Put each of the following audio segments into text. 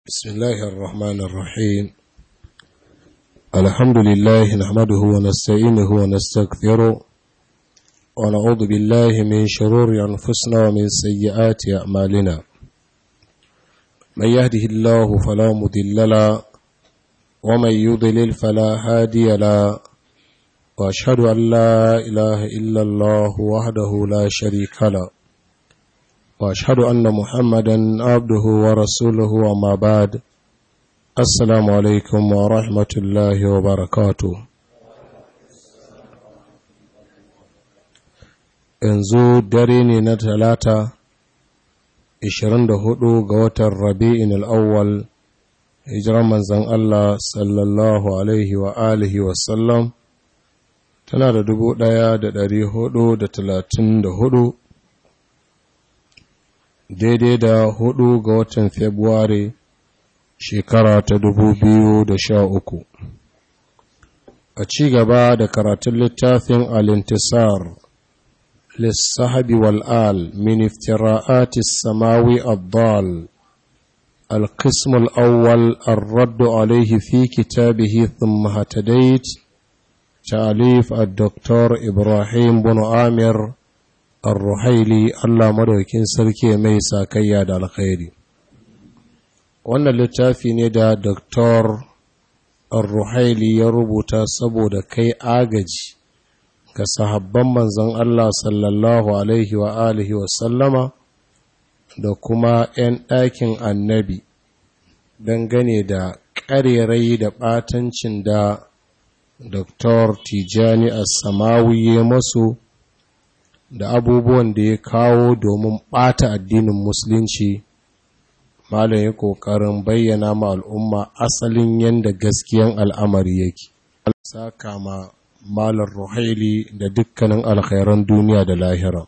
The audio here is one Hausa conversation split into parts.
بسم الله الرحمن الرحيم الحمد لله نحمده ونستعينه ونستغفره ونعوذ بالله من شرور أنفسنا ومن سيئات أعمالنا من يهده الله فلا مضل له ومن يضلل فلا هادي له وأشهد أن لا إله إلا الله وحده لا شريك له واشهد ان محمدا عبده ورسوله وما بعد السلام عليكم ورحمه الله وبركاته yanzu dare ne na talata 24 ga watan rabi'in al'awwal hijiran manzan Allah sallallahu alaihi wa alihi wasallam tana da 1434 daidai da hudu ga watan Fabrairu shekara ta dubu biyu da sha uku. A ci gaba da karatun littafin Alintisar, Lissahabi wal'al, min iftira'atis samawi abdal, القسم الأول الرد عليه في كتابه ثم هتديت تأليف الدكتور إبراهيم بن آمر Ar-Ruhaili Allah madaukin sarki mai sakayya da alkhairi wannan littafi ne da Dr. Ar-Ruhaili ya rubuta saboda kai agaji ga sahabban manzon Allah sallallahu alaihi wa alihi wa sallama da kuma 'yan ɗakin annabi dangane da ƙarerai da ɓatancin da Dr. Tijani As-Samawi ya masu da abubuwan da ya kawo domin ɓata addinin musulunci malam ya ƙoƙarin bayyana ma al'umma asalin yadda gaskiyan al'amari yake saka ma malar ruhaili da dukkanin alkhairan duniya da lahira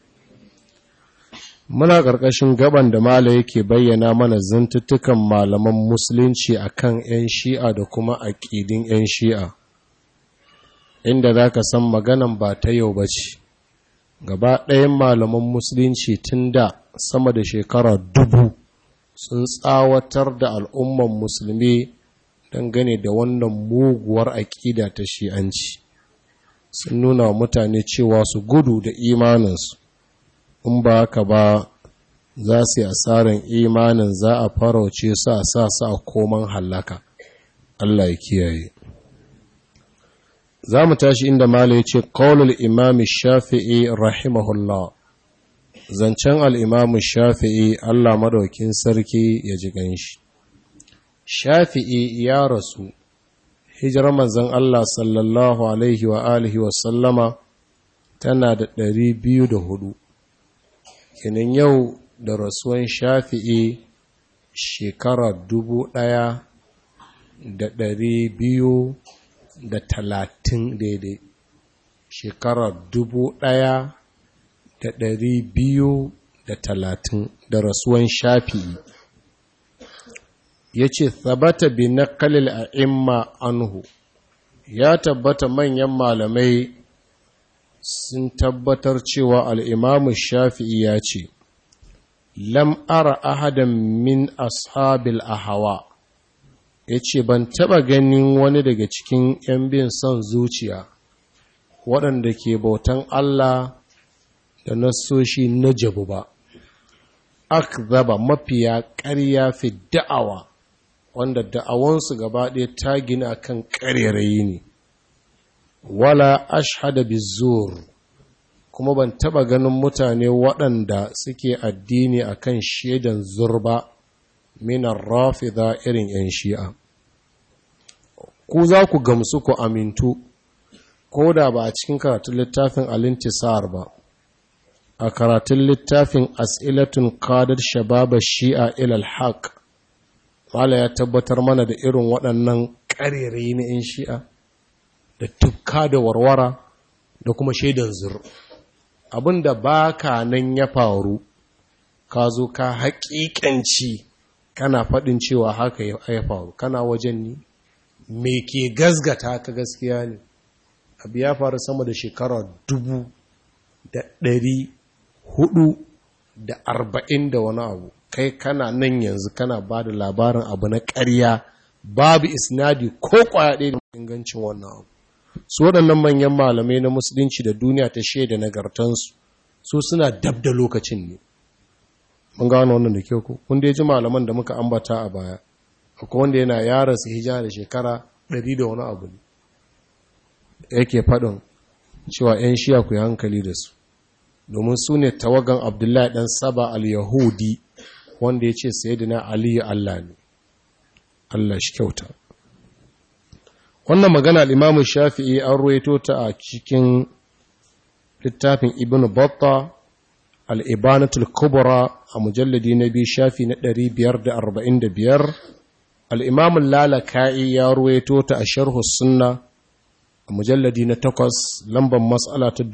muna ƙarƙashin gaban da mala yake bayyana mana zantuttukan malaman musulunci akan 'yan shi'a da kuma aƙidin 'yan shi'a inda za ka san maganan ba ta yau ba ce gaba ɗayan malaman musulunci tun da sama da shekara dubu sun tsawatar da al'umman musulmi dangane da wannan muguwar aƙida ta shi'anci sun nuna wa mutane cewa su gudu da imaninsu in ba haka ba za su yi asarar imanin za a farauce su a sa su a koman hallaka Allah ya kiyaye za mu tashi inda mala ya ce ƙaunar imami shafi'i rahimahullah zancen al'imamu shafi'i Allah madaukin sarki ya ji ganshi shafi'i ya rasu hijirar manzan Allah sallallahu alaihi wa alihi wa sallama tana da ɗari biyu da hudu kinin yau da rasuwan shafi'i shekara dubu ɗaya da ɗari biyu da talatin daidai shekarar dubu ɗaya da ɗari biyu da talatin da rasuwan shafi'i ya ce sabata bi na kalil a imma anhu ya tabbata manyan malamai sun tabbatar cewa al'imamu shafi'i ya ce lam ara ahadan min ashabil ahawa ya ce ban taɓa ganin wani daga cikin ‘yan bin son zuciya waɗanda ke bautan Allah da nasoshi na jabu ba akzaba mafiya ƙarya fi da'awa wanda da'awansu gaba ɗaya ta gina kan ƙarerayi ne wala ashhada bizur kuma ban taɓa ganin mutane waɗanda suke addini akan shaidan zurba minar rafida irin 'yan shi'a ku za ku gamsu ku amintu ko da ba a cikin karatun littafin alintisar ba a karatun littafin as'ilatun kadar shababa shi'a ilal haq wala ya tabbatar mana da irin waɗannan ƙarere na 'yan shi'a da tukka da warwara da kuma shaidan zur abinda ba ka nan ya faru ka zo ka haƙiƙanci kana faɗin cewa haka ya faru kana wajen ni me ke gazgata ka gaskiya ne abu ya faru sama da shekara dubu da ɗari hudu da arba'in da wani abu kai kana nan yanzu kana ba da labarin abu na ƙarya babu isnadi ko kwaya ɗaya da ingancin wannan abu su waɗannan manyan malamai na musulunci da duniya ta shaida nagartansu su suna dab da lokacin ne mun gano wannan da kyau ko kun dai ji malaman da muka ambata a baya akwai wanda yana yara su hijira da shekara ɗari da wani abu ne yake faɗin cewa 'yan shiya ku yi hankali da su domin su ne tawagan abdullahi ɗan saba al-yahudi wanda ya ce sai na aliyu allah ne allah shi kyauta wannan magana al'imamu shafi'i an ruwaito ta a cikin littafin ibn batta al'ibanatul kubra a mujalladi na biyu shafi na 545 al'imamun lalaka'i ya ruwaito ta a sharhu sunna a mujalladi na takwas lambar matsala ta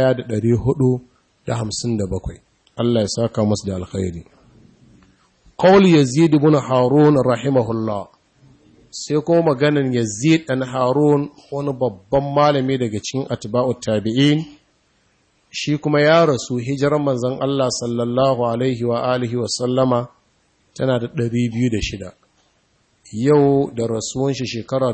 1457 Allah ya saka masu da alkhairi qawl yazid ibn harun rahimahullah sai kuma maganan yazid dan harun wani babban malami daga cikin atba'ut tabi'in shi kuma ya rasu hijirar manzon Allah sallallahu alaihi wa alihi wa sallama tana da 206 yau da rasuwan shi shekara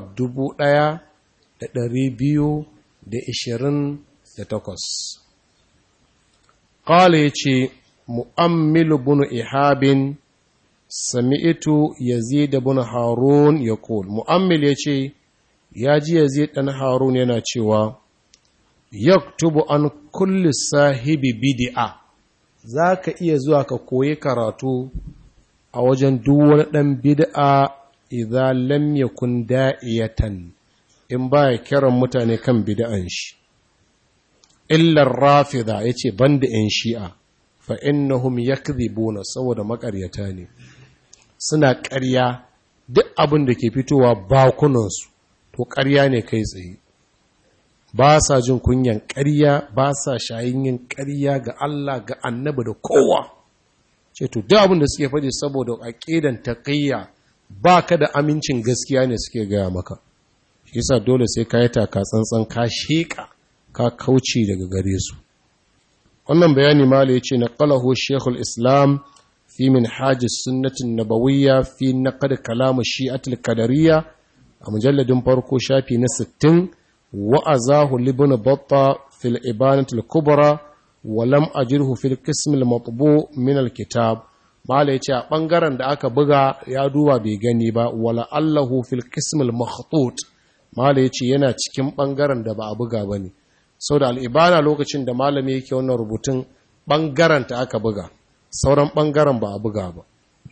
1228 qala yace mu'ammilu bunu ihabin sami'tu yazid ibn harun yaqul mu'ammil yace ya ji yazid dan harun yana cewa yaktubu an kulli sahibi bid'a zaka iya zuwa ka koyi karatu a wajen duk wani dan bid'a idza lam yakun da'iyatan in baya kiran mutane kan bid'an shi illa rafida yace banda yan shi'a fa innahum yakdhibuna saboda makaryata ne suna ƙarya duk abin da ke fitowa bakunansu to ƙarya ne kai tsaye ba sa jin kunyan ƙarya ba sa shayin yin ƙarya ga Allah ga annabi da kowa ce to duk abin da suke faɗi saboda aqidan taqiyya baka da amincin gaskiya ne suke gaya maka shi yasa dole sai ka yi taka tsantsan ka sheka ka kauce daga gare su wannan bayani mala yace na qalahu shaykhul islam في منحاج السنة النبوية في نقد كلام الشيعة القدرية مجلد فرقو شافي نستن وأزاه لابن بطة في الإبانة الكبرى ولم أجره في القسم المطبوع من الكتاب ما ليش بانغارن da aka buga ya duba bai gani ba wala allahu fil qism al makhtut ma yace yana cikin bangaren da ba a buga bane saboda al ibana lokacin da malami yake wannan rubutun bangaren ta aka buga sauran ɓangaren ba a buga ba.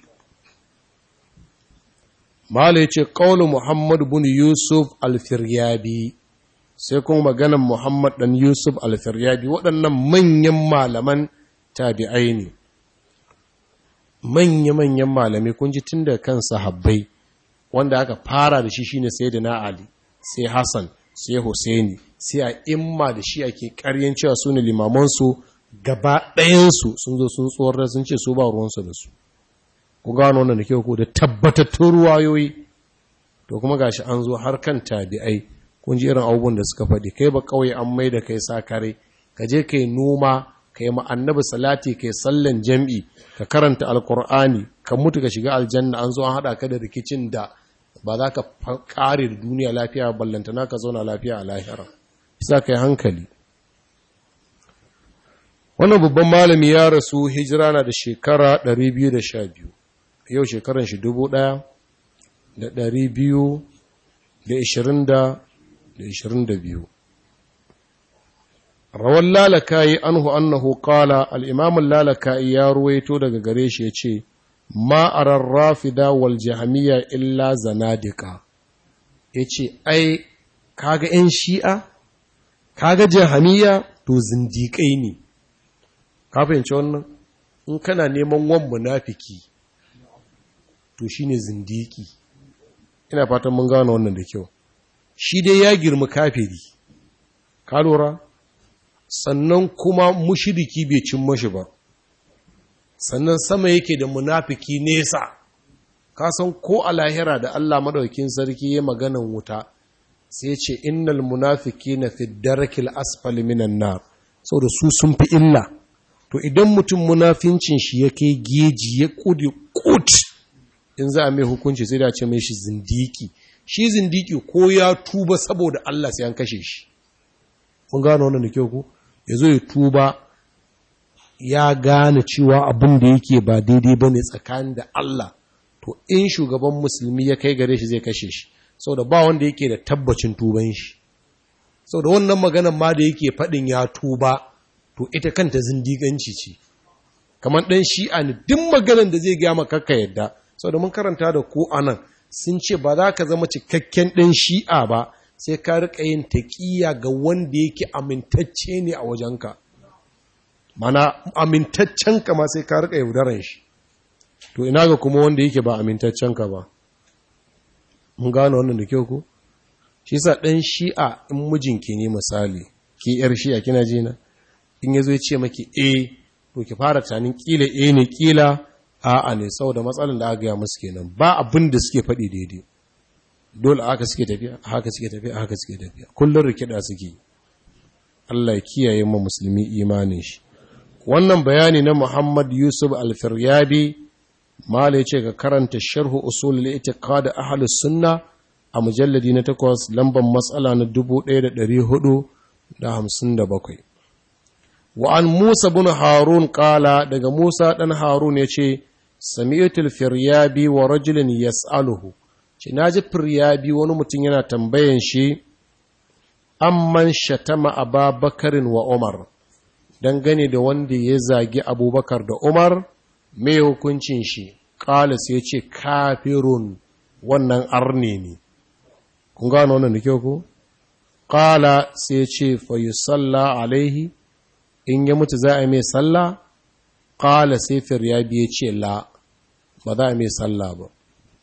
Mala ce ƙaunin Muhammadu bin Yusuf alfiryabi, sai kuma maganan Muhammad ɗan Yusuf alfiryabi waɗannan manyan malaman tabi'ai ne. Manya-manyan malamai kun ji tun da kan sahabbai wanda aka fara da shi shine sai da na Ali, sai Hassan, sai Hussaini, sai a imma da shi ake ƙaryen cewa su ne limamansu gaba ɗayansu sun zo sun tsoron sun ce su ba ruwansu da su ku gano wannan da kyau ko da tabbatattun ruwayoyi to kuma gashi an zo har kan tabi'ai kun ji irin abubuwan da suka faɗi kai ba kawai an mai da kai sa kare ka je kai noma ka yi annabi salati kai sallan jam'i ka karanta alkur'ani ka mutu ka shiga aljanna an zo an haɗa ka da rikicin da ba za ka kare da duniya lafiya ballantana ka zauna lafiya a lahira isa ka yi hankali wannan babban malami ya rasu hijira na da shekara 212 yau shekaran shi 1222 rawar lalakayi anhu annahu kala al'imamun lalakayi ya ruwaito daga gare shi ya ce ma'arar rafida wal jahamiya illa zanadika ya ce ai kaga ‘yan shi'a kaga jahamiya to zindiƙai ne ka fahimci wannan in kana neman wan munafiki to shine zindiki ina fatan mun gano wannan da kyau shi dai ya girma kafiri ka lura sannan kuma mushiriki bai cin mashi ba sannan sama yake da munafiki nesa ka san ko a lahira da Allah madaukin sarki ya maganan wuta sai ce innal munafiqina fi darakil asfali minan nar saboda su sun fi illa to idan mutum munafincin shi ya kai geji ya kudi kut in za a mai hukunci sai da ce mai shi zindiki shi zindiki ko ya tuba saboda Allah sai an kashe shi kun gano wannan da kyau ku ya zo ya tuba ya gane cewa abin da yake ba daidai ba ne tsakanin da Allah to in shugaban musulmi ya kai gare shi zai kashe shi saboda ba wanda yake da tabbacin tuban shi saboda wannan maganan ma da yake faɗin ya tuba to ita kanta zindiganci ce kamar ɗan shi'a ne duk maganan da zai gaya maka ka yadda saboda mun karanta da ku anan sun ce ba za ka zama cikakken ɗan shi'a ba sai ka riƙa yin taƙiya ga wanda yake amintacce ne a wajenka mana amintaccen ka ma sai ka riƙa yaudaran shi to ina ga kuma wanda yake ba amintaccen ka ba mun gano wannan da kyau ko shi sa ɗan shi'a in mijinki ne misali ki yar shi'a kina ji na in yazo ya ce maki eh to ki fara tunanin kila eh ne kila a'a ne saboda matsalan da aka gaya musu kenan ba abin da suke faɗi daidai dole haka suke tafiya haka suke tafiya haka suke tafiya kullun rikida suke Allah ya kiyaye mu musulmi imanin shi wannan bayani na Muhammad Yusuf Al-Firyabi mala yace ga karanta sharhu usul al-i'tiqad ahli sunna a mujalladi na 8 lambar matsala na 1457 wa an Musa bin Harun kala daga Musa dan Harun yace sami'tul firyabi wa rajulun yas'aluhu ce naji firyabi wani mutum yana tambayan shi amman shatama ababakarin wa Umar dangane da wanda ya zagi Abubakar da Umar mai hukuncin shi kala sai ce kafirun wannan arne ne kun gano wannan da kyau ko kala sai ce fa yusalla alaihi in ya mutu za a mai sallah ƙala sai firyabi ya ce la ba za a mai sallah ba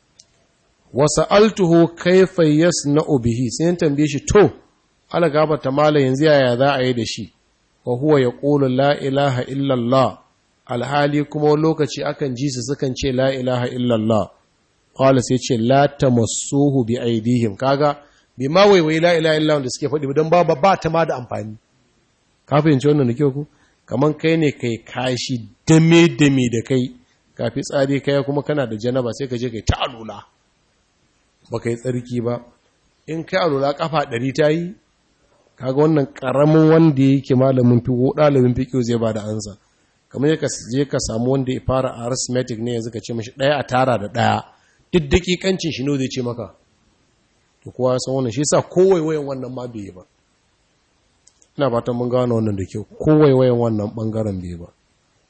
wasu altuhu kaifa na bihi sai tambaye shi to ala gaba ta mala yanzu yaya za a yi da shi wa huwa ya ƙulu la ilaha illallah alhali kuma lokaci akan ji su sukan ce la ilaha illallah ƙala sai ce la tamassuhu bi aidihim kaga bi ma waiwai la ilaha illallah da suke faɗi don ba ba ta ma da amfani ka fahimci wannan da kyau ku kaman kai ne kai kashi dame dame da kai kafi tsari kai kuma kana da janaba sai ka je kai ta alula ba kai tsarki ba in kai alula kafa ɗari ta yi kaga wannan ƙaramin wanda yake malamin fiƙo ɗalibin fiƙo zai ba da ansa kamar ka je ka samu wanda ya fara arithmetic ne yanzu ka ce mashi ɗaya a tara da ɗaya duk daƙiƙancin shi ne zai ce maka to kowa ya san wannan shi yasa kowai wayan wannan ma bai yi ba ina fatan mun gano wannan da kyau kowai wayan wannan bangaren bai ba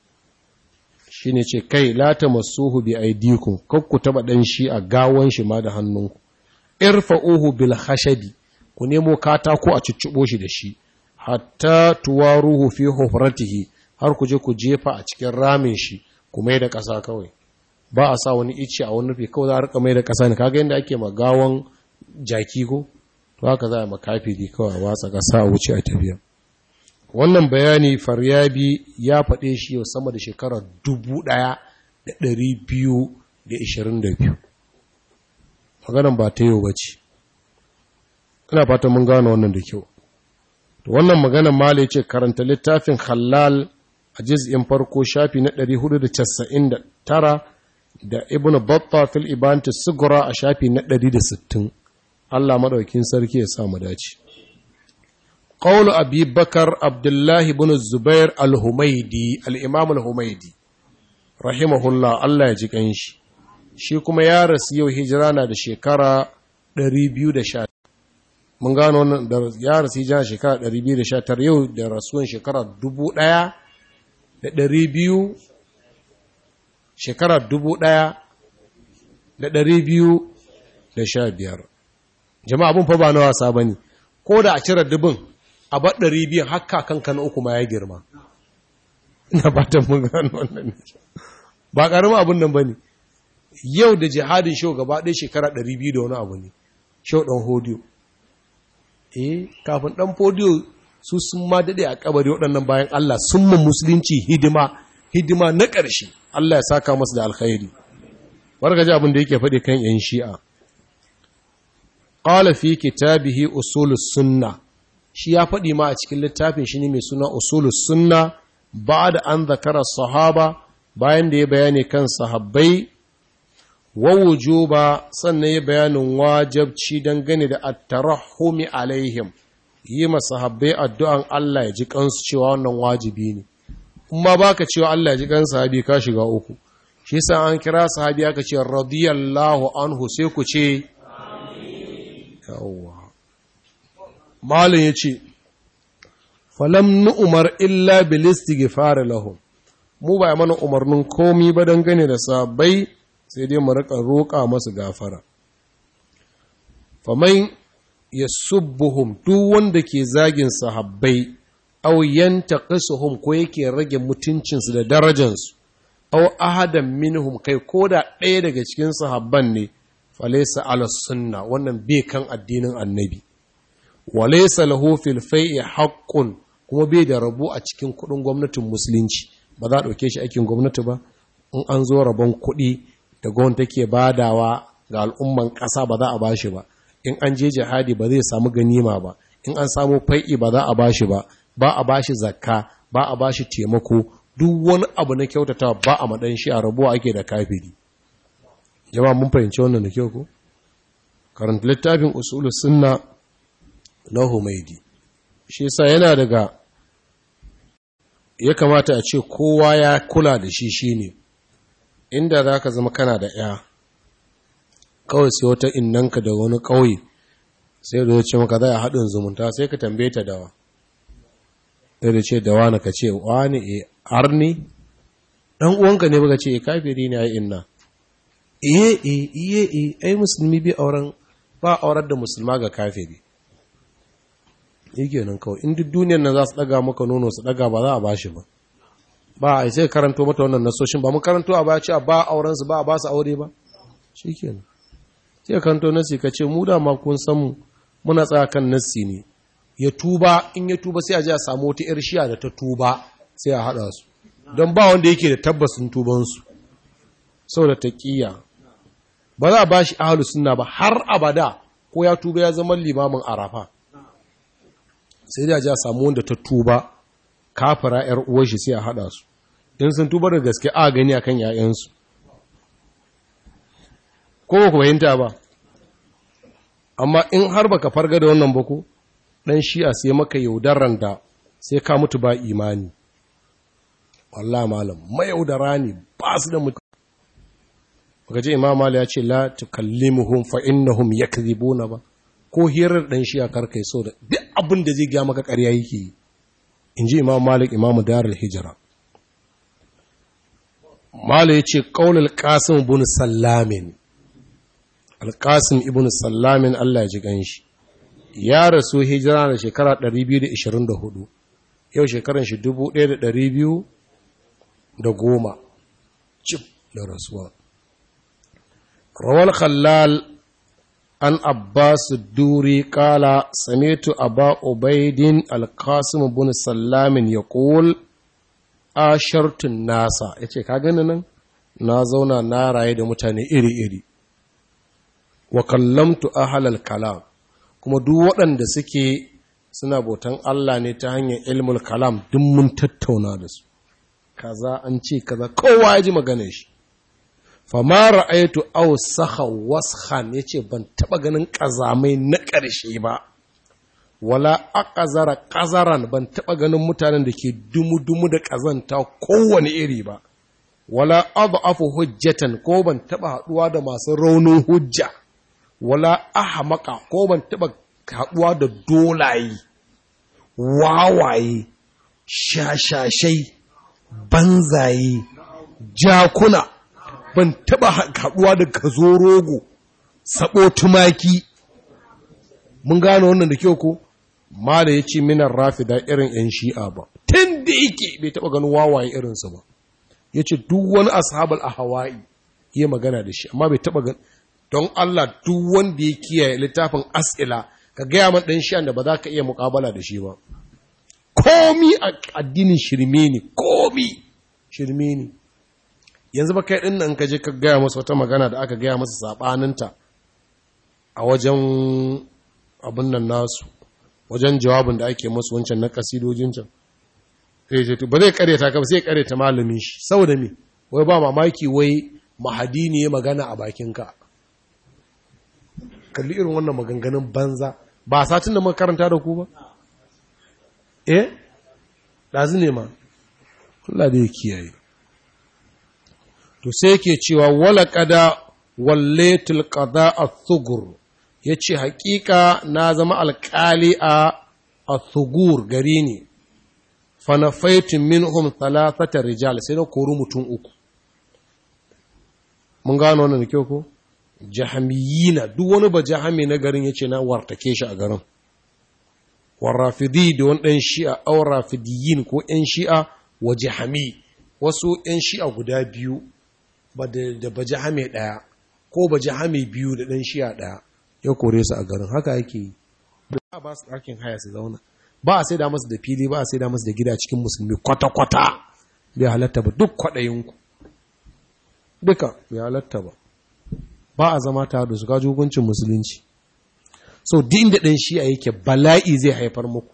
shine ce kai la tamassuhu bi aydikum kakku taba dan shi a gawan shi ma da hannunku irfa'uhu bil khashabi ku nemo katako a ciccibo shi da shi hatta tuwaruhu fi hufratihi har ku je ku jefa a cikin ramin shi ku mai da ƙasa kawai ba a sa wani ice a wani rufe kawai za a rika mai da ƙasa ne kaga yadda ake magawan jaki ko to haka za a makafiri kawai watsa ƙasa a wuce a tafiya wannan bayani faryabi ya faɗe shi yau sama da shekarar dubu ɗaya da ɗari biyu da ishirin da biyu maganan ba ta yau ba ce ina fata mun gano wannan da kyau to wannan maganan mala ce karanta littafin halal a jiz'in farko shafi na 499 da ibn batta fil ibanta sugura a shafi na 160 Allah madaukin sarki ya sa mu dace qawlu abi bakar abdullahi ibn zubair al-humaydi al-imam al-humaydi rahimahullah Allah ya ji kanshi shi kuma ya rasu yau hijira na da shekara 210 mun gano wannan da ya rasu hijira shekara 219 yau da rasuwan shekara 1000 da 200 shekara 1000 da 215 jama'a abun fa ba na wasa bane ko da a cire dubin a bar 200 hakka kanka na uku ma ya girma ina fatan mun gano wannan ba karamin abun nan bane yau da jihadin shau gaba ɗaya shekara 200 da wani abu ne shau ɗan hodiyo eh kafin ɗan hodiyo su sun ma daɗe a kabari waɗannan bayan Allah sun mu musulunci hidima hidima na ƙarshe Allah ya saka masu da alkhairi warga ji abin da yake faɗi kan yan shi'a qala fi kitabihi usulus sunna shi ya faɗi ma a cikin littafin shi ne mai suna usulus sunna ba da an zakara sahaba bayan da ya bayani kan sahabbai wa wujuba sannan ya bayanin wajabci dangane da at-tarahumi alaihim yi masahabbai addu'an Allah ya ji kansu cewa wannan wajibi ne kuma baka cewa Allah ya ji kan sahabi ka shiga uku shi yasa an kira sahabi aka ce radiyallahu anhu sai ku ce yawwa malin yace falam nu'mar illa bil istighfar lahum mu ba mana umarnin komi ba dangane da sahabbai sai dai mu rika roƙa masu gafara faman yasubbuhum duk wanda ke zagin sahabbai aw yantaqisuhum ko yake rage mutuncinsu da darajansu aw ahadan minhum kai koda ɗaya daga cikin sahabban ne falaysa ala sunna wannan bai kan addinin annabi walaysa lahu fil fai'i haqqun kuma bai da rabu a cikin kudin gwamnatin musulunci ba za a ɗauke shi aikin gwamnati ba in an zo rabon kuɗi da gwamnati take badawa ga al'umman ƙasa ba za a bashi ba in an je jihadi ba zai samu ganima ba in an samu fai'i ba za a bashi ba ba a bashi zakka ba a bashi taimako duk wani abu na kyautata ba a madan shi a rabuwa ake da kafiri jama'a mun fahimci wannan da kyau ko karanta littafin usulus sunna na humaidi shi yasa yana daga ya kamata a ce kowa ya kula da shi shine inda zaka zama kana da ya kawai sai wata innanka da wani ƙauye sai da ce maka za a haɗin zumunta sai ka tambaye ta dawa sai da ce dawa na ka ce wani e arni ɗan uwanka ne baka ce e kafiri ne ai inna iye e iye e ai musulmi bi auren ba aurar da musulma ga kafiri yake nan kawai in duk duniyar nan za su ɗaga maka nono su ɗaga ba za a bashi ba ba a sai karanto mata wannan nasoshin ba mu karanto a ba ce ba auren su ba a ba su aure ba shikenan sai kanto nasi ka ce mu dama kun san mu muna tsaya kan nasi ne ya tuba in ya tuba sai a ji a samu wata yar shiya da ta tuba sai a haɗa su don ba wanda yake da tabbasin tubansu saboda taƙiyya ba za a ba shi ahalu sunna ba har abada ko ya tuba ya zama limamin arafa sai da ji a samu wanda ta tuba kafara yar uwar shi sai a haɗa su in sun tuba da gaske a gani akan 'ya'yansu ko ba ku fahimta ba amma in har baka farga da wannan ba ko dan shi'a sai maka yaudaran da sai ka mutu ba imani wallahi malam mai yaudara ne ba su da mutu baka ce imam malik ya ce la tukallimuhum fa innahum yakdhibuna ba ko hirar dan shi'a karkai so da duk abin da zai ga maka ƙarya yake inji imam malik imamu darul hijra malik ya ce qaulul qasim ibn sallamin alƙasim ibn sallamin Allah ya ji ganshi ya rasu hijira da shekara 224 yau shekaran shi 1210 cif da rasuwa rawar khallal an abbas duri kala samitu aba ubaidin alƙasim ibn sallamin ya ƙul a shartun nasa ya ce ka gani nan na zauna na raye da mutane iri-iri wa kallamtu ahlal kalam kuma duk waɗanda suke suna bautan Allah ne ta hanyar ilmul kalam duk mun tattauna da su kaza an ce kaza kowa ya ji maganar shi fama ra'aytu aw saha waskhan yace ban taba ganin kazamai na ƙarshe ba wala aqazara qazaran ban taba ganin mutanen da ke dumu-dumu da kazanta kowane iri ba wala adhafu hujjatan ko ban taba haduwa da masu raunin hujja wala ahmaka ko ban taba haduwa da dolaye wawaye shashashai banzaye jakuna ban taba haduwa da kazo rogo sabo tumaki mun gano wannan da kyau ko mala ya ce minar rafida irin yan shi'a ba tun da yake bai taba ganin wawaye irinsa ba ya ce duk wani ashabal a hawaii iya magana da shi amma bai taba gan don Allah duk wanda ya kiyaye littafin as'ila ka gaya man ɗan shi'an da ba za ka iya muƙabala da shi ba komi a addinin shirme ne komi shirme ne yanzu ba kai ɗin nan ka je ka gaya masa wata magana da aka gaya masa saɓaninta a wajen abin nan nasu wajen jawabin da ake masu wancan na kasidojin can sai ce ba zai karyata ka ba sai karyata malamin shi saboda me wai ba mamaki wai mahadi ne ya magana a bakinka kalli irin wannan maganganun banza ba satin da makaranta da ku ba eh ɗazu ne ma Allah da ya kiyaye to sai yake cewa wala kada walletul qada ath-thugur yace haƙiƙa na zama alƙali a ath-thugur gari ne fa nafaitu minhum thalathata rijal sai na kori mutum uku mun gano wannan da kyau ko jahamiyina duk wani ba jahami na garin yace na wartake shi a garin warrafidi da wani ɗan shi'a aw rafidiyin ko ‘yan shi'a wa jahami wasu ‘yan shi'a guda biyu ba da ba jahame ɗaya ko ba jahame biyu da ɗan shi'a ɗaya ya kore su a garin haka yake yi ba ba su ɗakin haya su zauna ba a sai da masu da fili ba a sai da masu da gida cikin musulmi kwata-kwata bai halatta ba duk kwaɗayinku duka bai halatta ba ba a zama tare da su kaji hukuncin musulunci so duk inda ɗan shi'a yake bala'i zai haifar muku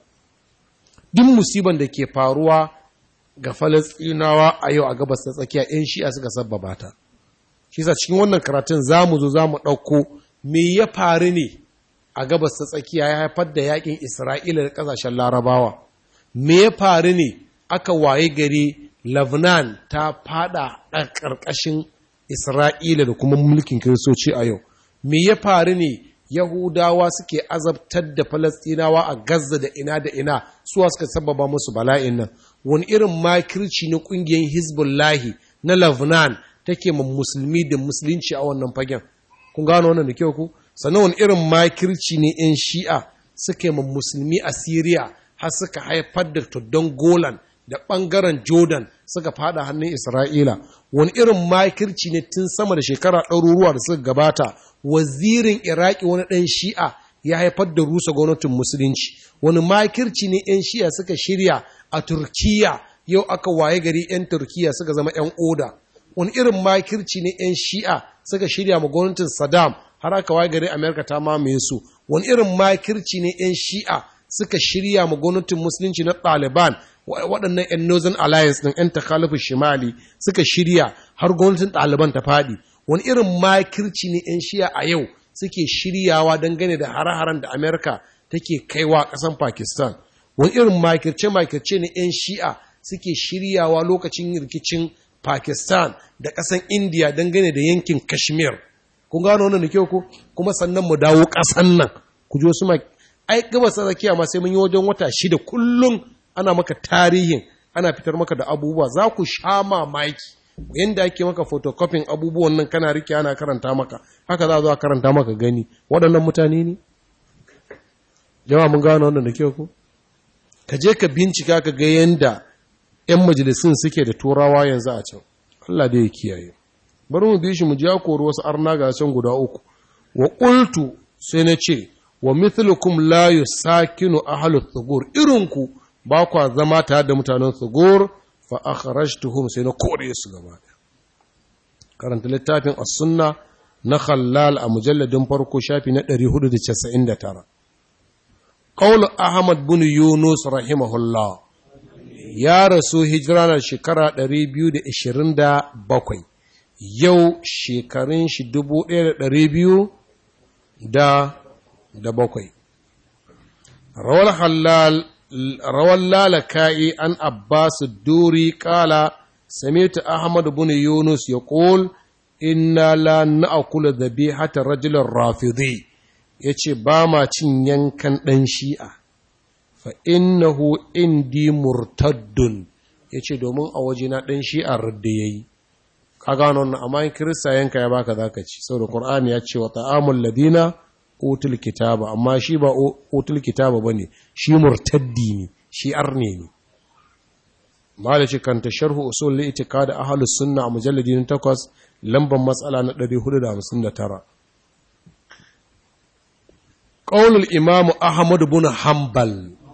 duk musiban da ke faruwa ga falasɗinawa a yau a gabas ta tsakiya 'yan shi'a suka sabbaba ta shi sa cikin wannan karatun za mu zo za mu ɗauko me ya faru ne a gabas ta tsakiya ya haifar da yakin isra'ila da ƙasashen larabawa me ya faru ne aka waye gari Lebanon ta fada a ƙarƙashin Isra'ila da kuma mulkin Kiristoci a yau. Me ya faru ne Yahudawa suke azabtar da Falastinawa a Gaza da ina da ina suwa suka sababa musu bala'in nan. Wani irin makirci na ƙungiyar Hezbollahi na Lebanon take ma musulmi da musulunci a wannan fagen. Kun gano wannan da kyau ku? Sannan wani irin makirci ne 'yan shi'a suke ma musulmi a Siriya har suka haifar da tuddan Golan da ɓangaren Jordan suka fada hannun Isra'ila, wani irin makirci ne tun sama da shekara ɗaruruwa da suka gabata, wazirin Iraki wani ɗan shi'a ya haifar da rusa gwamnatin Musulunci, wani makirci ne ‘yan shi'a suka shirya a Turkiya yau aka waye gari ‘yan Turkiya suka zama ‘yan oda, wani irin makirci ne ‘yan shi'a suka shirya ma gwamnatin Saddam har aka waye gari Amerika ta mamaye su, wani irin makirci ne ‘yan shi'a suka shirya ma gwamnatin Musulunci na Taliban waɗannan 'yan Northern Alliance ɗin 'yan takalifin shimali suka shirya har gwamnatin ɗaliban ta faɗi wani irin makirci ne 'yan shiya a yau suke shiryawa dangane da hare-haren da Amerika take kaiwa ƙasan Pakistan wani irin makirce-makirce ne 'yan shi'a suke shiryawa lokacin rikicin Pakistan da ƙasan India dangane da yankin Kashmir kun gano wannan da kyau ko kuma sannan mu dawo ƙasan nan ku ji wasu ai gabas tsakiya ma sai mun yi wajen wata shida kullum ana maka tarihin ana fitar maka da abubuwa za ku sha mamaki yadda ake maka photocopying abubuwan nan kana rike ana karanta maka haka za a zo a karanta maka gani waɗannan mutane ne jama'a mun gano wannan da kyau ko ka je ka bincika ka ga yadda 'yan majalisun suke da turawa yanzu a can Allah da ya kiyaye bari mu bi shi mu ji ya kori wasu arna ga can guda uku wa qultu sai na ce wa mithlukum la yusakinu ahlut thugur irinku ba kwa zama tare da mutanen tsugur fa akhrajtuhum sai na kore su gaba karanta littafin as-sunna na khallal a mujalladin farko shafi na 499 qaul ahmad bin yunus rahimahullah ya rasu hijira na shekara 227 yau shekarun shi 1200 da da bakwai rawar halal روى اللالكائي عن عباس الدوري قال سمعت أحمد بن يونس يقول إنا لا نأكل ذبيحة الرجل الرافضي yace ba ma cin yankan ɗan shi'a fa innahu indi murtaddun yace domin a wajena ɗan shi'a radda yayi ka gano wannan amma in kirista yanka ya baka zaka ci saboda qur'ani ya ce wa ta'amul ladina utul kitaba amma shi ba utul kitaba bane shi murtaddi ne shi arne ne malaci kanta sharhu usul itiqad ahlus sunna a mujalladi na 8 lambar matsala na 459 qaulul imam ahmad ibn hanbal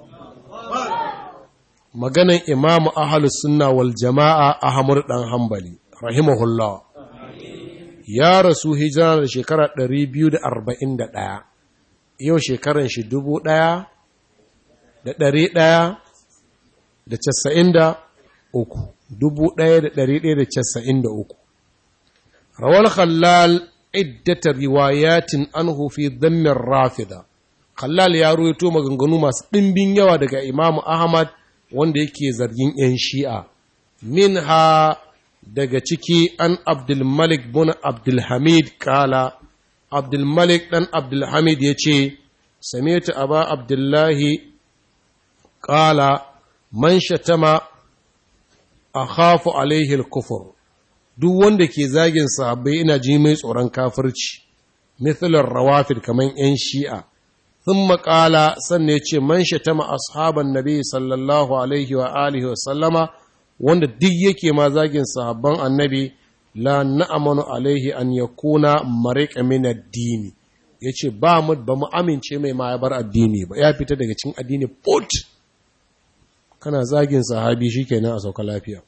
maganan imam ahlus sunna wal jamaa ahmad dan hanbali rahimahullah ya rasu hijira da shekara 241 yau shekaran shi dubu ɗaya da ɗari ɗaya da casa'in da uku dubu ɗaya da ɗari ɗaya da casa'in da uku rawar khallal iddata riwayatin anhu fi dhammin rafida khallal ya ruwaito maganganu masu ɗimbin yawa daga imamu ahmad wanda yake zargin 'yan shi'a minha daga ciki an abdulmalik bin abdulhamid kala abdulmalik ɗan abdulhamid ya ce sami'tu aba abdullahi kala man shatama a khafu alaihi kufur duk wanda ke zagin sahabbai ina ji mai tsoron kafirci mithalar rawafid kaman 'yan shi'a sun maƙala sannan ya ce man shatama ashaban nabi sallallahu alaihi wa alihi wa sallama wanda duk yake ma zagin sahabban annabi la na'amanu alaihi an yakuna mariqa min ad-dini yace ba mu ba mu amince mai ma ya bar addini ba ya fita daga cikin addini put kana zagin sahabi shikenan a sauka lafiya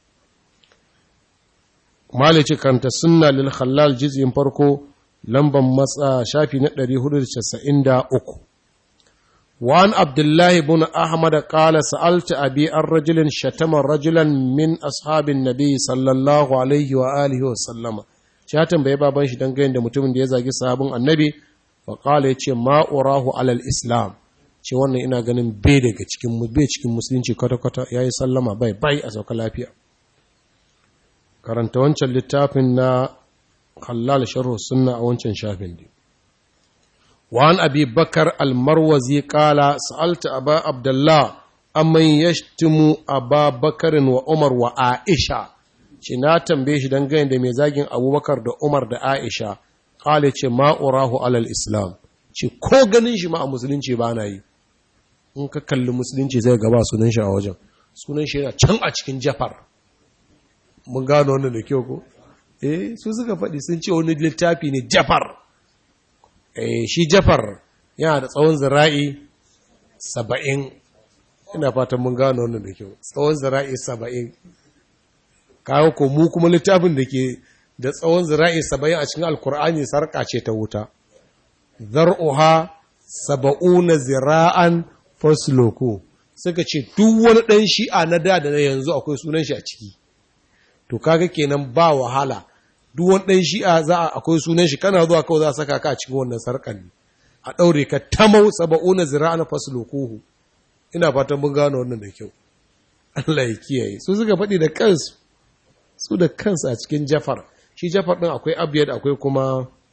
malici kanta sunna lil khallal juz'in farko lamban matsa shafi na 493 وعن عبد الله بن أحمد قال سألت أبي الرجل شتم رجلا من أصحاب النبي صلى الله عليه وآله وسلم شاتم بي بابان shi dangane da mutumin da ya zagi sahabin annabi fa qala yace ma urahu alal islam ce wannan ina ganin bai daga cikin bai cikin musulunci kwata kwata yayi sallama bai bai a sauka lafiya karanta wancan littafin na halal sharh sunna a wancan shafin din وعن أبي بكر المروزي قال سألت أبا عبد الله أمن يشتم أبا بكر وعمر وعائشة ce na tambaye shi don gani da mai zagin abubakar da umar da aisha kale ce ma'urahu alal islam ce ko ganin shi ma a musulunci ba na yi in ka kalli musulunci zai gaba sunan shi a wajen sunan shi yana can a cikin jafar mun gano wannan da kyau ko eh su suka faɗi sun ce wani littafi ne jafar shi jafar yana da tsawon zira'i saba'in ina fatan mun gano wannan da kyau tsawon zira'i saba'in kawo ko mu kuma littafin da ke da tsawon zira'i saba'in a cikin alkur'ani sarƙa ce ta wuta zar'uha saba'una zira'an fasloko suka ce duk wani ɗan shi'a na da da na yanzu akwai sunan shi a ciki to kaga kenan ba wahala duk wani ɗan shi'a za a akwai sunan shi kana zuwa kawai za a saka ka a cikin wannan sarƙan ne a ɗaure ka tamau saba'una zira'a na faslokuhu ina fatan mun gano wannan da kyau Allah ya kiyaye su suka faɗi da kansu su da kansu a cikin jafar shi jafar ɗin akwai abiyad akwai kuma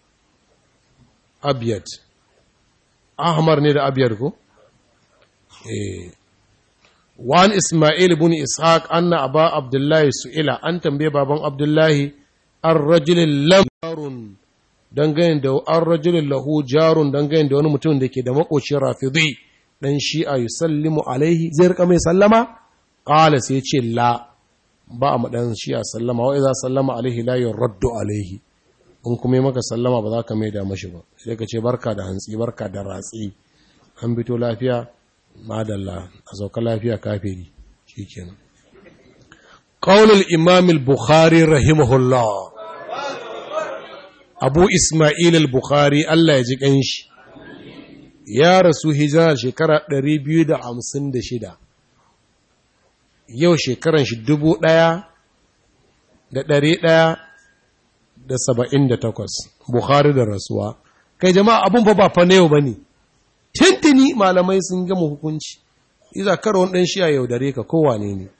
abiyad ahmar ne da abiyad ko eh وعن إسماعيل بن إسحاق أن أبا عبد الله سئل أن تنبيه بابا عبد الله الرجل لم jarun dangane da an rajulun lahu jarun dangane da wani mutum da ke da makoci rafidi dan shi'a yusallimu alaihi zai rika mai sallama qala sai ce la ba a madan shi'a sallama wa idza sallama alaihi la yuraddu alaihi in kuma yi maka sallama ba za ka mai da mashi ba sai ka ce barka da hantsi barka da ratsi an fito lafiya madalla a sauka lafiya kafiri shikenan qaulul imam al-bukhari rahimahullah abu Ismail al-Bukhari Allah ya ji ƙanshi, ya rasu hijira shekara 256, yau shekaran shi dubu ɗaya da ɗari ɗaya da saba'in da takwas, Bukhari da rasuwa. Kai jama'a abun fa ba fa na yau ba ne, tintini malamai sun gama hukunci, iza karon ɗan shi a yaudare ka kowane ne.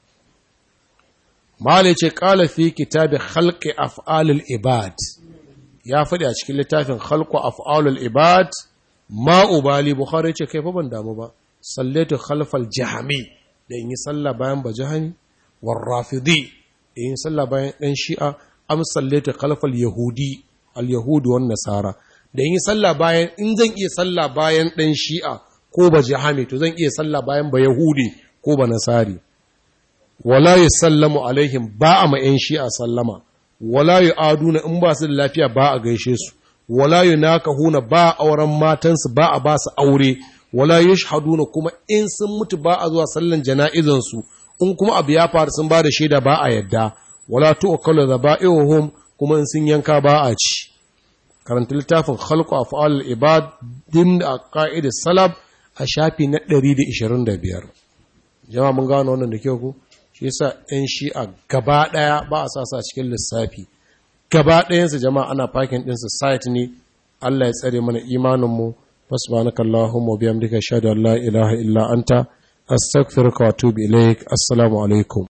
Malai ce ƙala fi kitabi halƙi af'alul ibad. ya faɗi a cikin littafin khalqu af'alul ibad ma ubali bukhari ce kai fa ban damu ba sallatu khalfal jahami da in yi sallah bayan bajahani war rafidi da in sallah bayan dan shi'a am sallatu khalfal yahudi al yahudi wan nasara da in yi sallah bayan in zan iya sallah bayan dan shi'a ko bajahami to zan iya sallah bayan ba yahudi ko ba nasari wala yusallamu alaihim ba a ma yan shi'a sallama wala yu aduna in ba su da lafiya ba a gaishe su wala yu nakahuna ba auren matansu ba a ba su aure wala yushhaduna kuma in sun mutu ba a zuwa sallan jana'izan su in kuma abu ya faru sun ba da shaida ba a yadda wala tu'kalu dhaba'ihum kuma in sun yanka ba a ci karanta littafin khalqu af'al ibad din da aqaid salaf a shafi na 125 jama'a mun gano wannan da kyau ku shi yasa ɗan shi'a gaba ɗaya ba a sa sa cikin lissafi gaba ɗayansu jama'a ana fakin ɗinsu site ne Allah ya tsare mana imaninmu subhanaka allahumma bihamdika ashhadu an la ilaha illa anta astaghfiruka wa atubu ilaik assalamu alaikum